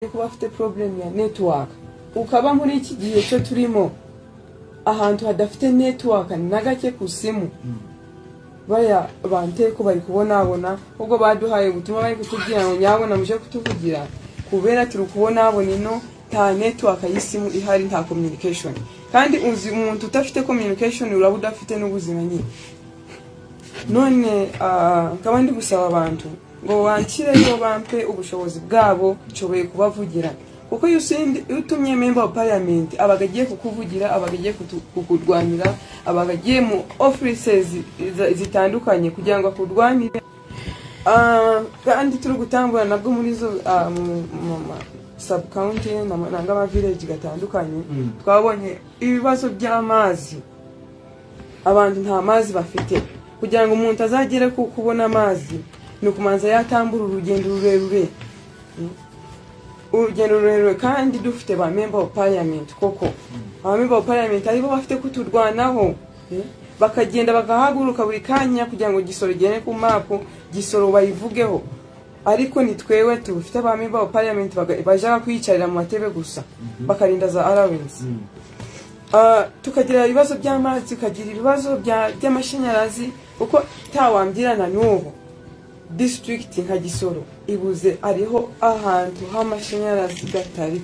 ariko bafite problem ya network ukaba muri iki gihe cyo turimo ahantu hadafite network na gake ku simu baya banteko bari kubonabona ubwo baduhaye ubutumwa bari kutubwira ngo nyabona muje kutuvugira kubera turi kubonabona ino nta network y'isimu ihari nta communication kandi uzi umuntu udafite communication uraba udafite n'ubuzima nyine none ah, nkaba ndi gusaba abantu ngo banshyireyo bampe ubushobozi bwabo nshoboye kubavugira kuko iyo usendi- iyo utumye member wa parliament abaga agiye kukuvugira abaga agiye kutu- kukurwanira abaga agiye mu offices zi- zitandukanye kugira ngo akurwanire Ah, kandi turi gutangura nabwo muri zo ah, mu- mu ma sub county na- nanga ama village gatandukanye Mm. twabonye ibibazo by'amazi abantu nta mazi bafite kugira ngo umuntu azagere ku kubona amazi ni ukumanza yatambura urugendo rurerure Mm. urugendo rurerure kandi dufite ba member of parliament koko ba member of parliament aribo bafite kuturwanaho Mm. bakagenda bagahaguruka buri kanya kugira ngo gisoro igere ku mapu gisoro bayivugeho ariko ni twebwe tubifite ba member of parliament baga- bajaga kwiyicarira mu matebe gusa bakarinda za allowance Ah, tukagira ibibazo by'amazi tukagira ibibazo bya- by'amashanyarazi kuko ntawambwirana n'ubu district nka gisoro ibuze ariho ahantu h'amashanyarazi gatari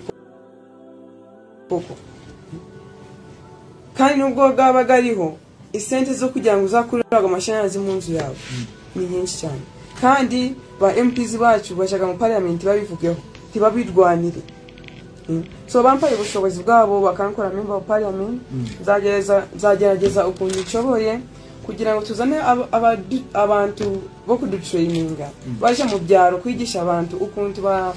koko kandi nubwo bwabaga ariho isente zo kugira ngo uzakure ago amashanyarazi mu nzu yawe ni nyinshi cyane kandi ba mps bacu bashaka mu parliament babivugeho ntibabirwanire Mm. so bampaye ubushobozi bwabo bakankora member of parliament nzagerageza- nzagerageza ukuntu nshoboye kugira ngo tuzane ab- abadu- abantu bo kudutrayininga baje mu byaro kwigisha abantu ukuntu ba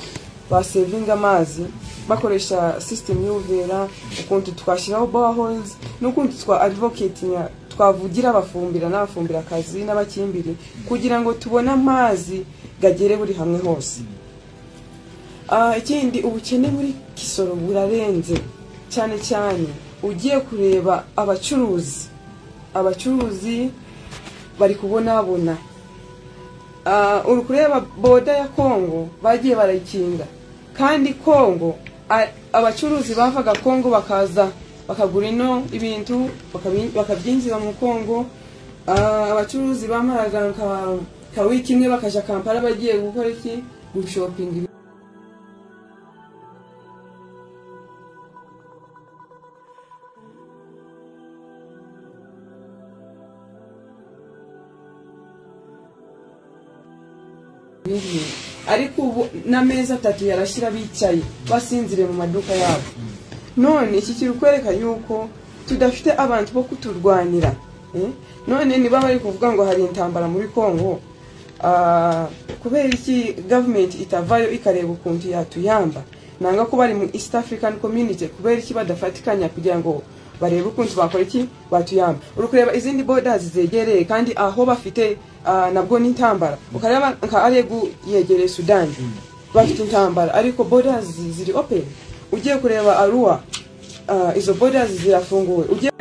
basevinga amazi bakoresha system y'ubuvera ukuntu twashyiraho boreholes n'ukuntu twa advocatinga twavugira abafumbira n'abafumbira akazi n'abakimbiri kugira ngo tubone amazi gagere buri hamwe hose Ah, ikindi ubukene muri kisoro burarenze cyane cyane ugiye kureba abacuruzi abacuruzi bari kubonabona Ah, uri kureba boda ya kongo bagiye barayikinga kandi kongo a- abacuruzi bavaga kongo bakaza bakagura ino ibintu bakabi- bakabyinjiza mu kongo Ah, abacuruzi bamaraga nka- nka wiki imwe bakaja kampala bagiye gukora iki gushopinga bibi ariko ubu n'amezi atatu yarashyira bicaye basinziriye mu maduka yabo none iki kiri kwereka yuko tudafite abantu bo kuturwanira eh? none niba bari kuvuga ngo hari intambara muri congo ah, kubera iki gavumenti itavayo ikareba ukuntu yatuyamba nanga ko bari mu east african community kubera iki badafatikanya kugira ngo barebe ukuntu bakora iki batuyamba uri kureba izindi borders zegereye kandi aho bafite ah, nabwo ni intambara ukareba nka aregu yegereye sudani bafite intambara ariko borders ziri open ugiye kureba aruwa ah, izo borders zirafunguwe ugiye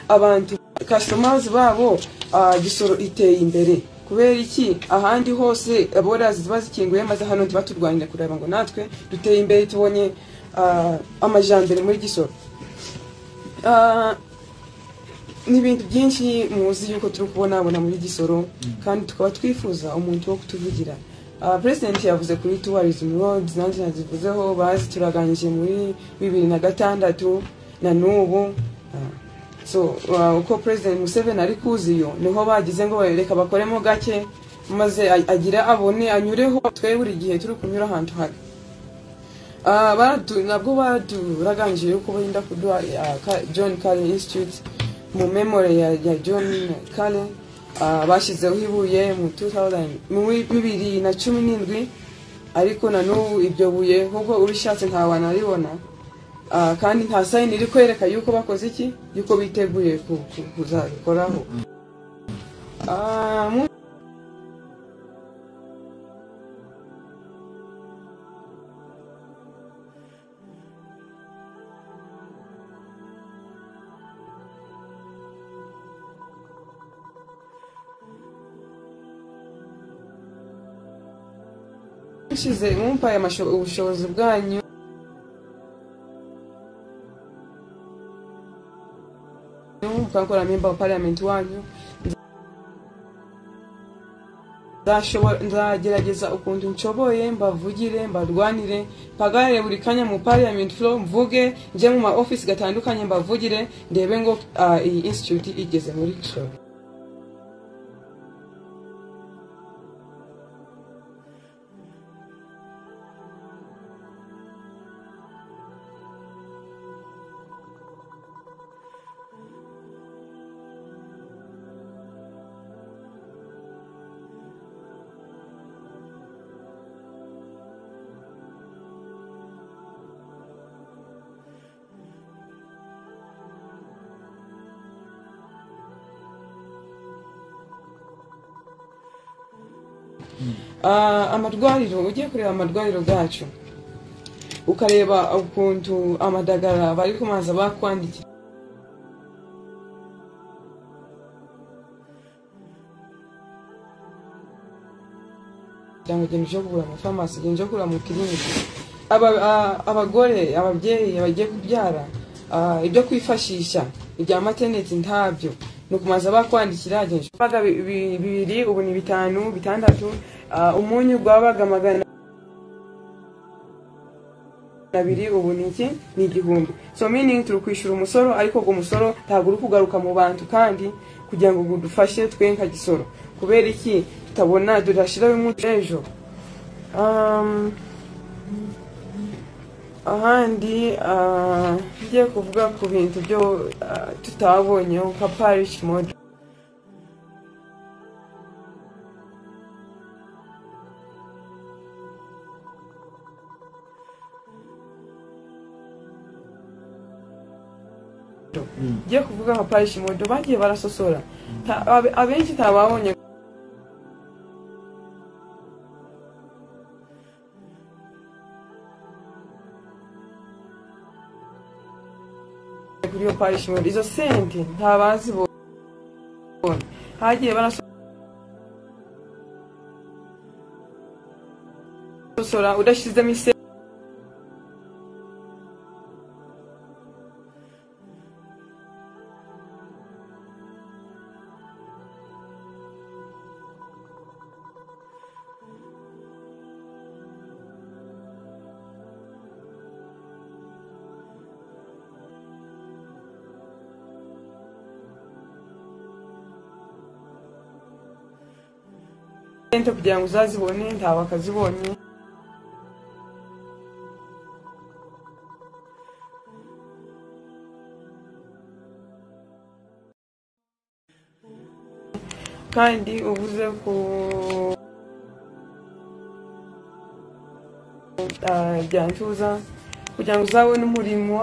abantu customers babo ah, gisoro iteye imbere kubera iki ahandi hose borders ziba zikinguye maze hano tuba turwanira kureba ngo natwe duteye imbere tubonye ah, amajambere muri gisoro Ah, n'ibintu byinshi muzi yuko turi kubonabona muri gisoro kandi tukaba twifuza umuntu wo kutuvugira Ah, president yavuze kuri tourism roads nanjye nazivuzeho bazi turaganije muri bibiri na gatandatu na n'ubu Ah, so ah, uko president museveni ari kuziyo niho bagize ngo barereka bakoremo gake maze a- agire abone anyureho twe buri gihe turi kunyura ahantu hari Ah, baratu- nabwo baduraganije yuko benda kuduha ah, Ka- john carey institute mu memory ya, ya john carey ah, bashyizeho ibuye mu 2000 muri bibiri na cumi n'indwi ariko na n'ubu iryo buye nk'uko urishatse ntawanaribona Ah, kandi nta sayini iri kwereka yuko bakoze iki yuko biteguye ku- ku- kuzabikoraho Ah, mu mushize mumpaye amasho- ubushobozi bwanyu nzatuka nkora member wa parliament wanyu Nzashobora- nzagerageza ukuntu nshoboye mbavugire mbarwanire mpagarare buri kanya mu parliament floor mvuge njye mu ma office gatandukanye mbavugire ndebe ngo ah, iyi institute igeze muri cyo Ah, amarwariro ugiye kureba amarwariro bwacu ukareba ukuntu amadagara bari kumaza bakwandikira kugira ngo genda uje kugura mu famasi genda uje kugura mu kiriniki Aba- ah, abagore ababyeyi bagiye kubyara ah, ibyo kwifashisha ibya materneti ntabyo ni ukumaza bakwandikira genda uje- Baga bi- bi- bibiri ubu ni bitanu bitandatu ah, umunyu gwabaga magana abiri ubu ni iki ni igihumbi so meaning turi kwishyura umusoro ariko uwo musoro ntabwo uri kugaruka mu bantu kandi kugira ngo gudufashe twe nka gisoro kubera iki tutabona tudashyiraho umunsi ejo Um, ahandi ah, ngiye kuvuga ku bintu byo ah, tutabonyeho nka parish mode ngiye kuvuga nka parish mode bagiye barasosora Ta- abe- abenshi ntababonye kuri iyo parish mode izo sente ntabazibonye hagiye barasosora udashyizemo ise sente kugira ngo uzazibone ntawe akazibonye kandi ubuze ku Ah, bya ntuza kugira ngo uzabone umurimo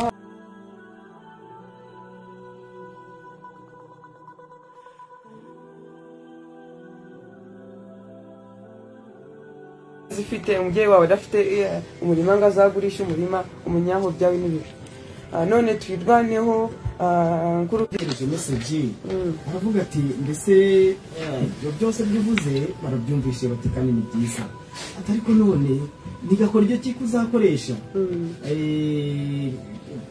zifite umubyeyi wawe adafite eh, umurima ngo azagurishe umurima umunyaho byawe n'ibiro Ah, none twirwaneho ah, nk'urubyiruko yereje meseji Mm. aravuga ati mbese eh, ibyo byose byuvuze barabyumvise bati kandi ni byiza ati ariko none ntigakora icyo kiko uzakoresha Mm. Eh,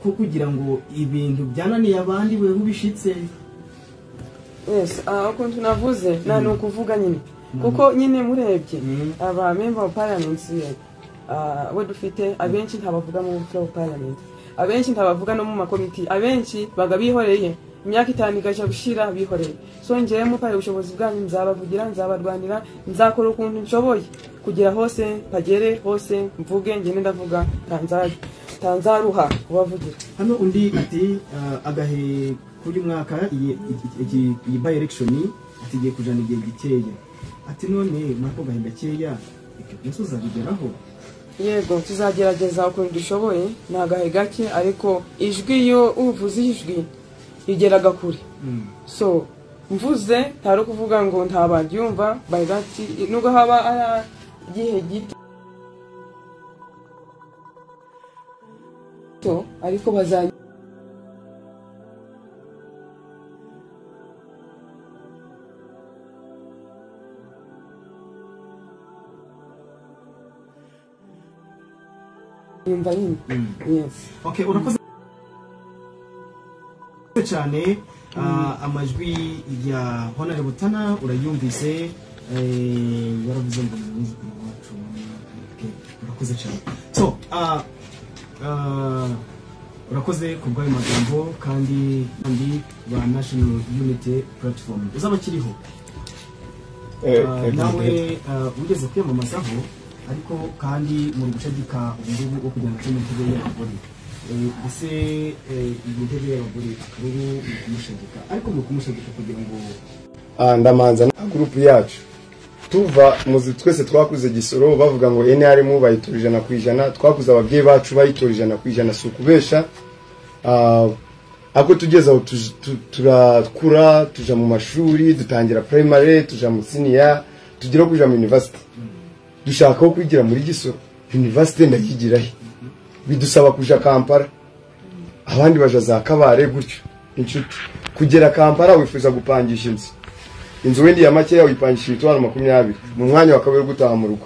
ko kugira ngo ibintu byananiye abandi wewe ubishitse yes ah, ukuntu navuze nta ni ukuvuga nyine kuko nyine murebye Mm. aba member of parliament eh, ah, abo dufite abenshi ntabavuga mu floor of parliament abenshi ntabavuga no mu makomiti abenshi baga bihoreye imyaka itanu igaca gushira bihoreye so ngewe mupare ubushobozi bwanyu nzabavugira nzabarwanira nzakora ukuntu nshoboye kugira hose mpagere hose mvuge ngende ndavuga tanza- tanzaruha kubavugira hano undi ati eh, agahe kuri mwaka iyi- iki- iki- iyi by election ati igiye kujana igihe gikeya ati none mwako gahe gakeya ibyo byose uzabigeraho yego tuzagerageza ukuntu dushoboye ni agahe gake ariko ijwi iyo uvuze ijwi rigeraga kure Mm. so mvuze ntari ukuvuga ngo nta baryumva bayirati nubwo haba ari igihe gito ariko bazajya nyumva nyine Mm. yes okay urakoze murakoze cyane Ah, amajwi ya honore butana urayumvise eh, yaravuze ngo nzi iwacu Okay, murakoze cyane so ah, ah, urakoze ku bw'ayo magambo kandi kandi ba national unity platform uzaba akiriho Ah, nawe ah, ugeze kwiyamamazaho ariko kandi muri gucagika ubururu bwo kugira ngo tujye mu ntebe y'abagore Eh, mbese eh, iyi ntebe y'abagore akaba ari mu kumushagika ariko mu kumushagika kugira ngo Ah, ndamanza na gurupu yacu tuva muzi twese twakuze gisoro bavuga ngo nrm bayitora ijana ku ijana twakuze ababyeyi bacu bayitora ijana ku ijana si ukubesha Ah, ako tugeze aho tuj- tu- turakura tuja mu mashuri dutangira primary tuja mu siniya tugira kuja mu university dushaka aho kwigira muri gisoro university ndayigirahe bidusaba kuja kampala abandi baja za kabare gutyo inshuti kugera kampala wifuza gupangisha inzu inzu wenda iya makeya uyipangisha imitwaro makumyabiri mu mwanya wa kabiri wo gutaha mu rugo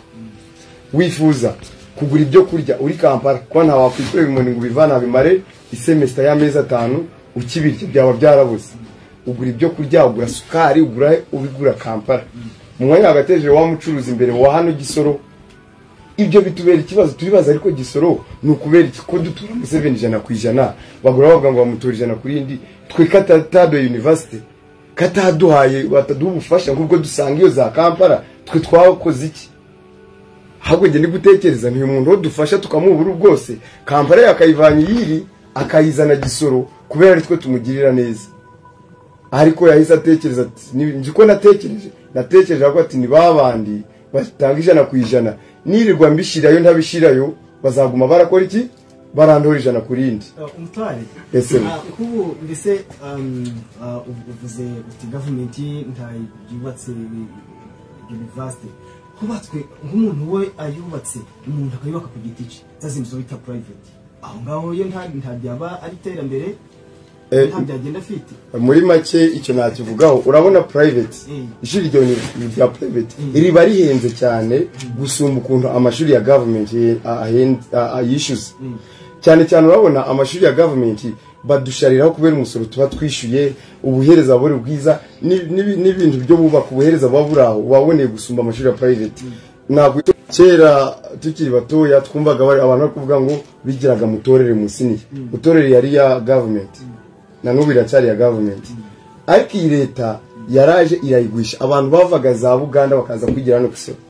wifuza kugura ibyo kurya uri kampala kuba nta wakwikorera inkoni ngo ubivane abimare isemesita y'amezi atanu ukibirya byaba byarabuze ugura ibyo kurya ugura sukari ugura ubigura kampala mu mwanya wagateje wa mucuruzi imbere wa hano gisoro ibyo bitubera ikibazo turibaza ariko gisoro ni ukubera iki ko dutura mu seveni ijana ku ijana bagura bavuga ngo bamutura ijana ku rindi twe katatadoye university kataduhaye bataduha ubufasha nk'ubwo dusanga iyo za kampala twe twakoze iki ahubwo njye ndi gutekereza ni umuntu wo dufasha tukamuha uburu bwose kampala yakayivanye iyiri akayizana gisoro kubera ari twe tumugirira neza ariko yahise atekereza ati "Ni- nzi ko natekereje natekereje ahubwo ati ni ba bandi batanga ijana ku ijana nirirwa mbishyirayo ntabishyirayo bazaguma barakora iki barandura ijana ku rindi Ah, umutware Ese we. Ah, kubu mbese um, ah, uv- uvuze uti gavumenti ntabyubatse university hubatswe nk'umuntu we ayubatse umuntu akayubaka ku giti cye zazindi zo bita private aho ngaho yo nta nta byaba ari iterambere Eh, nta byagenda afite muri make icyo nakivugaho urabona private Mm. ishuri ryo ni ni rya private Mm. riba rihenze cyane gusumba ukuntu amashuri ya government ye- a- ahen- a- a- yishyuza Mm. cyane cyane urabona amashuri ya government badushariraho kubera umusoro tuba twishyuye ubuhereza buri bwiza ni- ni- n'ibintu byo bubaka ubuhereza buba buri aho waboneye gusumba amashuri ya private ntabwo kera tukiri batoya twumvaga bari- abantu bari kuvuga ngo bigiraga mutorere musiniye mutorere yari iya government na n'ubu iracyari iya gavumenti ariko iyi leta yaraje irayigurisha abantu bavaga za buganda bakaza kwigira hano ku isoko